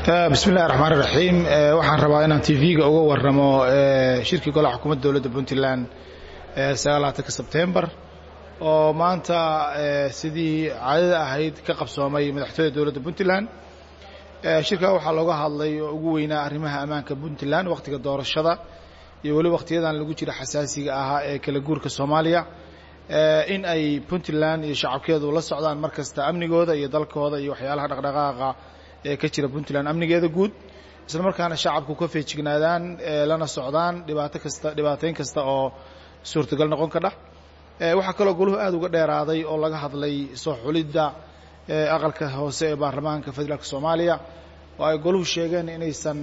bismi illahi raxmaan iraxiim waxaan rabaa inaan tv-ga uga waramo shirkii golaha xukuumadda dowladda puntland sagaalaatanka sebtembar oo maanta sidii caadada ahayd ka qabsoomay madaxtooyada dowladda puntland shirkaa waxaa looga hadlay oo ugu weynaa arrimaha ammaanka puntland wakhtiga doorashada iyo weli wakhtiyadan lagu jira xasaasiga ahaa ee kala guurka soomaaliya in ay puntland iyo shacabkeedu la socdaan mar kasta amnigooda iyo dalkooda iyo waxyaalaha dhaqdhaqaaqa ee ka jira puntland amnigeeda guud isla markaana shacabku ka feejignaadaan lana socdaan dhibaato kasta dhibaatayn kasta oo suurtagal noqon ka dhah waxaa kaloo goluhu aad uga dheeraaday oo laga hadlay soo xulidda aqalka hoose ee baarlamaanka federaalka soomaaliya oo ay goluhu sheegeen inaysan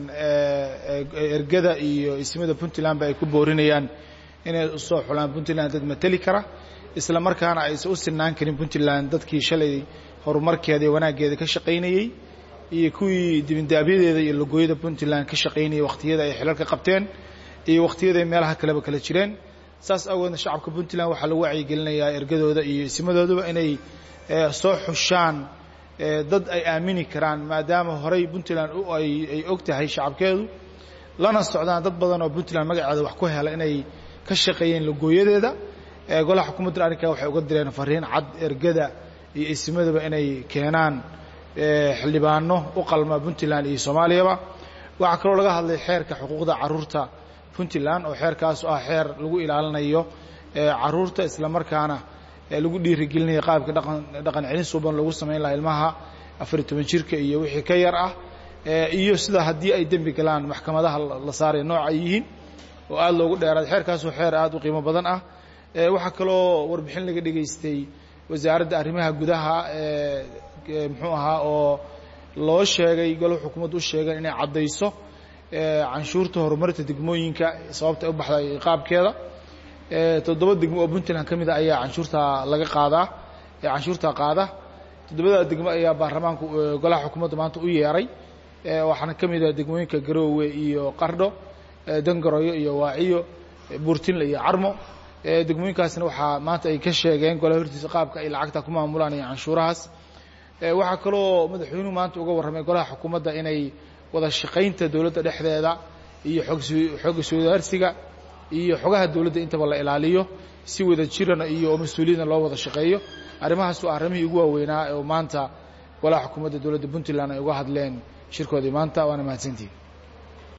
ergada iyo ismada puntlandba ay ku boorinayaan inay usoo xulaan puntland dad mateli kara isla markaana aysan u sinaan karin puntland dadkii shalay horumarkeeda iyo wanaaggeeda ka shaqaynayey iyo kuwii dibindaabyadeeda iyo logooyada puntland ka shaqaynayay wakhtiyada ay xilalka qabteen iyo wakhtiyada ay meelaha kaleba kala jireen saas awgeedna shacabka puntland waxaa lagu wacyigelinayaa ergadooda iyo ismadooduba inay soo xushaan dad ay aamini karaan maadaama horay puntland ay og tahay shacabkeedu lana socdaan dad badan oo puntland magaceeda wax ku hela inay ka shaqeeyeen logooyadeeda golaha xukuumadda arrinkaa waxay uga direen fariin cad ergada iyo ismadaba inay keenaan xildhibaano u qalma puntland iyo soomaaliyaba waxaa kaloo laga hadlay xeerka xuquuqda caruurta puntland oo xeerkaas ah xeer lagu ilaalinayo caruurta isla markaana lagu dhiirigelinayo qaabka dhaqan dhaqan celin suuban lagu samayn laha ilmaha afariy toban jirka iyo wixii ka yar ah iyo sida haddii ay dembi galaan maxkamadaha la saaray nooc ay yihiin oo aada loogu dheeraaday xeerkaasoo xeer aada u qiimo badan ah waxaa kaloo warbixin laga dhegaystay wasaaradda arrimaha gudaha muxuu ahaa oo loo sheegay golo xukuumaddu u sheegeen inay caddayso canshuurta horumarinta degmooyinka sababta u baxday qaabkeeda toddoba degmo oo puntland ka mid a ayaa canshuurtaa laga qaadaa canshuurtaa qaada toddobada degmo ayaa baarlamaanku golaha xukuumadda maanta u yeeray waxaana ka mid ah degmooyinka garoowe iyo qardho dangaroyo iyo waaciyo buurtinle iyo carmo degmooyinkaasna waxaa maanta ay ka sheegeen golaha hortiisa qaabka ay lacagta ku maamulaan iyo canshuurahaas waxaa kaloo madaxweynuhu maanta uga warramay golaha xukuumadda inay wada shaqaynta dowladda dhexdeeda iyo xog iswadaarsiga iyo xogaha dowladda intaba la ilaaliyo si wada jirana iyo oo mas-uuliyadna loo wada shaqeeyo arrimahaas waa arrimihii ugu waaweynaa oo maanta golaha xukuumadda dowladda puntland ay uga hadleen shirkoodii maanta waana mahadsantihi